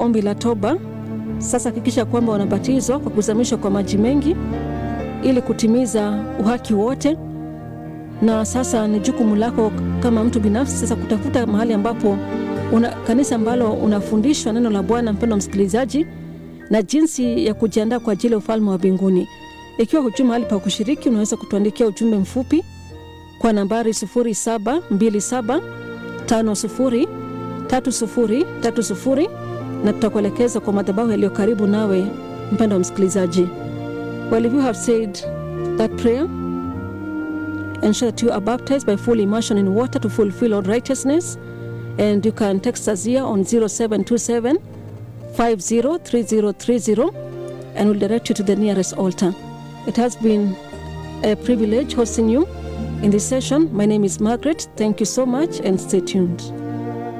ombi la toba, sasa hakikisha kwamba wanabatizwa kwa kuzamishwa kwa maji mengi ili kutimiza uhaki wote. Na sasa ni jukumu lako kama mtu binafsi sasa kutafuta mahali ambapo una kanisa ambalo unafundishwa neno la Bwana, mpendwa msikilizaji, na jinsi ya kujiandaa kwa ajili ya ufalme wa mbinguni. Ikiwa hujui mahali pa kushiriki, unaweza kutuandikia ujumbe mfupi kwa nambari 0727503030 na tutakuelekeza kwa madhabahu yaliyo karibu nawe, mpendwa msikilizaji. Well, if you have said that prayer, ensure that you are baptized by full immersion in water to fulfill all righteousness. And you can text us here on 0727 503030 and we'll direct you to the nearest altar. It has been a privilege hosting you in this session. My name is Margaret. Thank you so much and stay tuned.